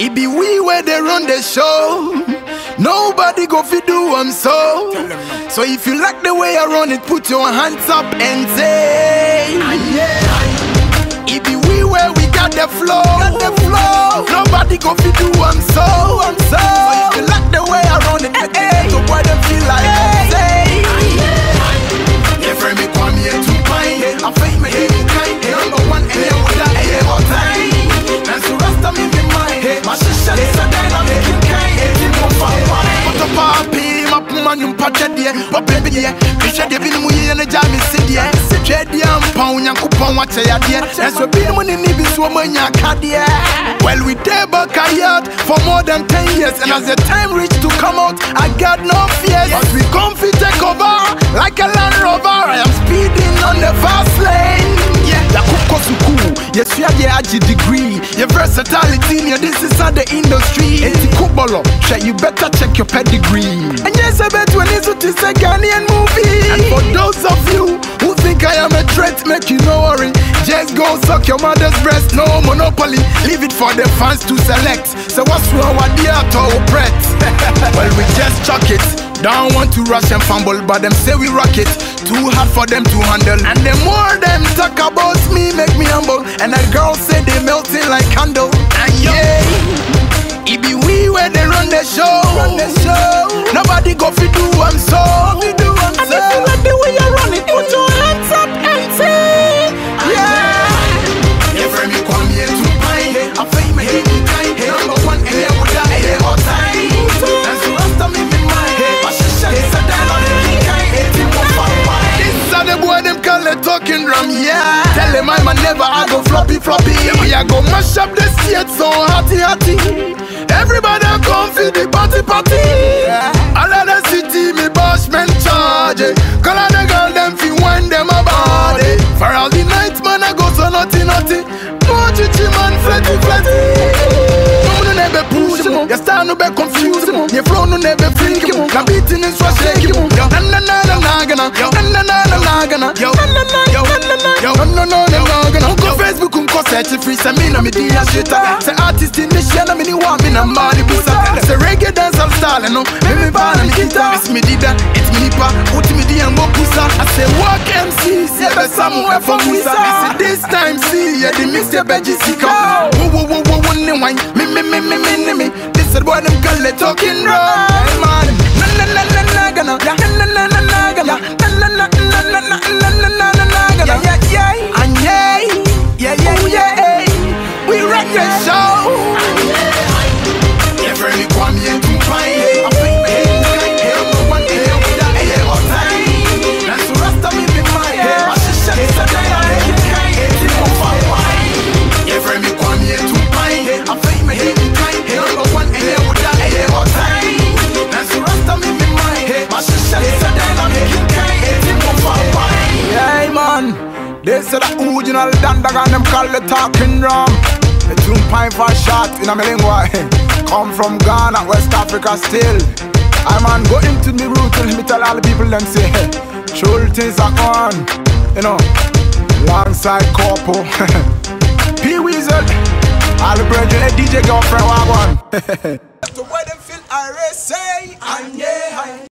It be we where they run the show. Nobody go fi do am so. So if you like the way I run it, put your hands up and say, yeah. It be we where we got the flow. Got the flow. Nobody go fi do am so. am so. So if you like the way I run it, make it to boy them feel like say. Yeah, friend me come here to pine. I fight my head in kind. Number one, and yeah, with that, yeah, all time. And so rasta me me mind. My shisha is a dynamic in kind. It won't fall wine. But the papi, my puma nyum pacha die. But baby die, kisha die bini muye na jami si die. Twe die ampa unyanku pa wache ya die. And so bini mu ni ni bi so manya ka die. Well we dey back a yard for more than 10 years. And as the time reach to come out, I got no fears. But we come fi take over like a Land Rover. I am speeding on the fast lane. Yeah, yakuko suku, yesua de agi degree. Your versatility, yeah, this is how the industry. Eti kubolo, share you better check your pedigree. And yes, I bet when it's to say Ghanaian movie. And for those of you who think I am a threat, make you no worry. Just go suck your mother's breast, no monopoly. Leave it for the fans to select. So what's wrong with the auto Brett? well, we just chuck it. Don't want to rush and fumble, but them say we rock it. Too hard for them to handle. And the more them talk about me, make me humble. And the girls say they melting like candle. And yeah, it be we where they run the show. Run the show. Nobody go fi do am so. We do am so. And if you like the way you run it, put your hands up and say, yeah. Yeah, friend, you come here to pine. I feel my head in kind. Number one, and yeah, with that, yeah, all time. And so rasta me me mind. My shisha is a dynamic in kind. It won't fall wine. This are the boy them call it talking drum, yeah. Tell them I'm a never, I go floppy floppy. We a go mash up the state so hotty hotty. Everybody come for the party party. All of the city me bashment charge. it. Call all the girl them fi wind them a body. For all the nights man I go so naughty naughty. More chichi man fletty fletty. Come on never push mo. Your style no be confuse mo. Your flow no never freak mo. Na beating is what shake mo. Na na na na na gonna. Na na na na na gonna. Na na na na na na. Na na na na na gonna. Unko Facebook unko search free. Say me na me di a shit. Say artist in the share na me ni want me na money bisa. Say reggae dance I'm style no. Me me bar na me guitar. It's me dida. It's me nipa. Put me di and go pusa. I say work MC. Say be somewhere for Musa. Me say this time see yeah the mix the beji sika. Wo wo wo wo wo ne wine. Me me me me me me me. This is what them call it talking wrong. Hey man. Na na na na na gonna. Na na na na na gonna. Na na na na na na na na na na na gonna. Yeah yeah yeah. And yeah yeah yeah yeah. We rock the show. Yeah, friend, me come here to find it. I think me head in kind. Hey, I'm the one here with that. Hey, yeah, all time. That's the rest of me be mine. My shisha is a dynamic in kind. It won't fall wine. Yeah, friend, me come here to find it. I think me head in kind. Hey, I'm the one here with that. Hey, yeah, all time. That's the rest of me be mine. My shisha is a dynamic in kind. It won't fall wine. Yeah, man. They say the original dandag and them call the talking drum. The tune pine for shot in a lingua. Come from Ghana, West Africa still. I man go into the root and me tell all the people them say, sure things are on. You know, alongside Corpo. P Weasel, all the brethren, hey, DJ girlfriend, what one. To where them feel I say, and yeah.